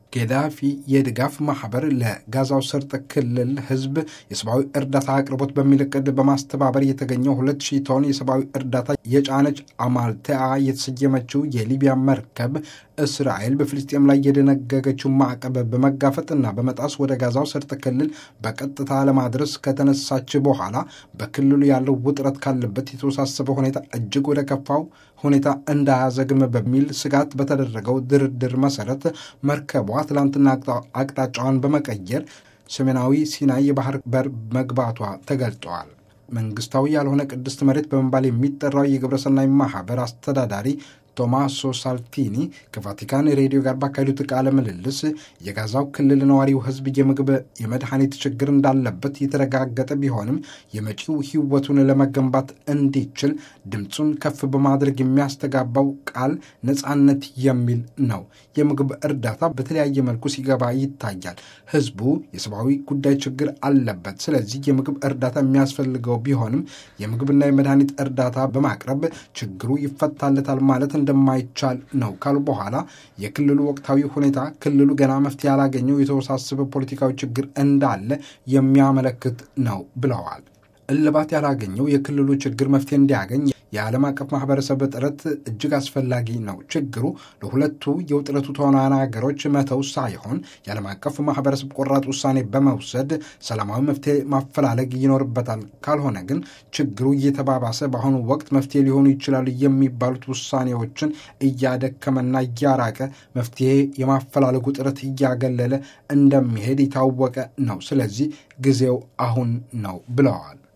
ጌዳፊ የድጋፍ ማህበር ለጋዛው ሰርጥ ክልል ህዝብ የሰብአዊ እርዳታ አቅርቦት በሚል እቅድ በማስተባበር የተገኘው ሁለት ሺህ ቶን የሰብአዊ እርዳታ የጫነች አማልቴአ የተሰየመችው የሊቢያ መርከብ እስራኤል በፍልስጤም ላይ የደነገገችው ማዕቀብ በመጋፈጥና በመጣስ ወደ ጋዛው ሰርጥ ክልል በቀጥታ ለማድረስ ከተነሳች በኋላ በክልሉ ያለው ውጥረት ካለበት የተወሳሰበ ሁኔታ እጅግ ወደ ከፋው ሁኔታ እንዳያዘግም በሚል ስጋት በተደረገው ድርድር መሰረት መርከቧ ትላንትና አቅጣጫዋን በመቀየር ሰሜናዊ ሲናይ የባህር በር መግባቷ ተገልጠዋል። መንግስታዊ ያልሆነ ቅድስት መሬት በመባል የሚጠራው የግብረሰናይ ማህበር አስተዳዳሪ ቶማሶ ሳልቲኒ ከቫቲካን ሬዲዮ ጋር ባካሄዱት ቃለ ምልልስ የጋዛው ክልል ነዋሪው ህዝብ የምግብ የመድኃኒት ችግር እንዳለበት የተረጋገጠ ቢሆንም የመጪው ህይወቱን ለመገንባት እንዲችል ድምፁን ከፍ በማድረግ የሚያስተጋባው ቃል ነፃነት የሚል ነው። የምግብ እርዳታ በተለያየ መልኩ ሲገባ ይታያል። ህዝቡ የሰብአዊ ጉዳይ ችግር አለበት። ስለዚህ የምግብ እርዳታ የሚያስፈልገው ቢሆንም የምግብና የመድኃኒት እርዳታ በማቅረብ ችግሩ ይፈታለታል ማለት እንደማይቻል ነው ካሉ በኋላ የክልሉ ወቅታዊ ሁኔታ ክልሉ ገና መፍትሄ ያላገኘው የተወሳሰበ ፖለቲካዊ ችግር እንዳለ የሚያመለክት ነው ብለዋል። እልባት ያላገኘው የክልሉ ችግር መፍትሄ እንዲያገኝ የዓለም አቀፍ ማህበረሰብ ጥረት እጅግ አስፈላጊ ነው። ችግሩ ለሁለቱ የውጥረቱ ተዋናያን ሀገሮች መተው ሳይሆን የዓለም አቀፍ ማህበረሰብ ቆራጥ ውሳኔ በመውሰድ ሰላማዊ መፍትሄ ማፈላለግ ይኖርበታል። ካልሆነ ግን ችግሩ እየተባባሰ በአሁኑ ወቅት መፍትሄ ሊሆኑ ይችላሉ የሚባሉት ውሳኔዎችን እያደከመና እያራቀ መፍትሄ የማፈላለጉ ጥረት እያገለለ እንደሚሄድ የታወቀ ነው። ስለዚህ ጊዜው አሁን ነው ብለዋል።